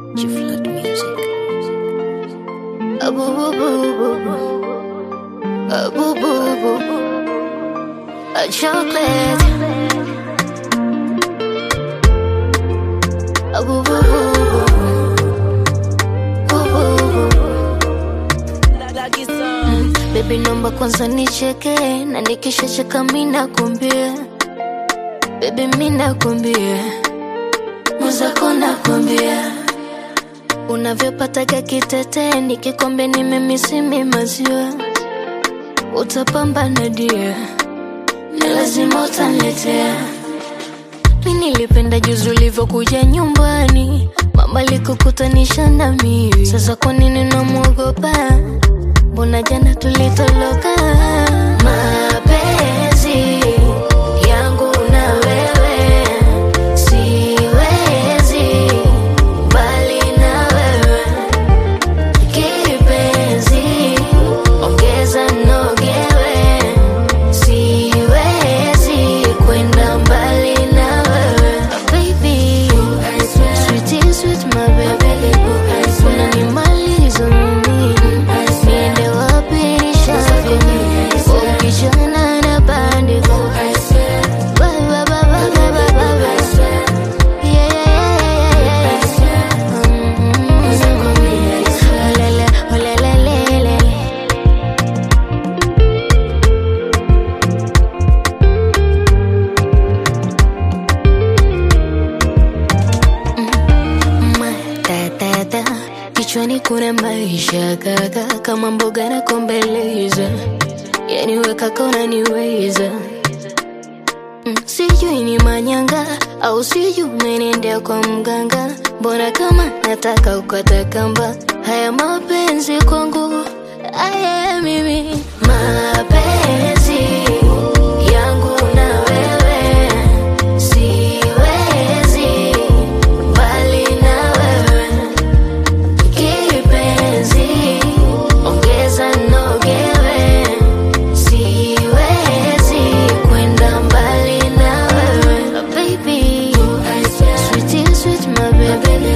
G-Flat Music. Ah, boo, boo, boo, boo, boo. Ah, boo, boo, boo, boo. A chocolate. Ah, boo, boo, boo, boo. Boo, boo, boo, boo. Mm, Baby nomba kwanza nicheke na nikishacheka mina kumbia Baby mina kumbia Mwenzako nakwambia unavyopataga kitete nikikombe nimemisimi maziwa utapambana dia na lazima utaniletea mi nilipenda juzi ulivyokuja nyumbani mama likukutanisha na mimi sasa kwa nini namwogopa mbona jana tulitoloka mapenzi yangu na wewe siwezi bali na wewe kipenzi ongeza nogewe siwezi kwenda mbali na wewe baby sweet sweet my baby unanimaliza mimi niende wapi nishavi ukijana na bandiko Ba, ba, ba, ba, ba, ba, ba, ba. Yeah, yeah, yeah, yeah, yeah. Mm. Olele, olelelele. matata kichwani kuna maisha kaka kama mboga na kombeleza yani wekaka unaniweza Mm, sijui ni manyanga au sijui umenendea kwa mganga mbona kama nataka ukata kamba haya mapenzi kwangu aya mimi mapenzi yangu na wewe siwezi mbali na wewe kipenzi ongeza nogewe siwezi kwenda mbali na wewe baby sweet sweet my baby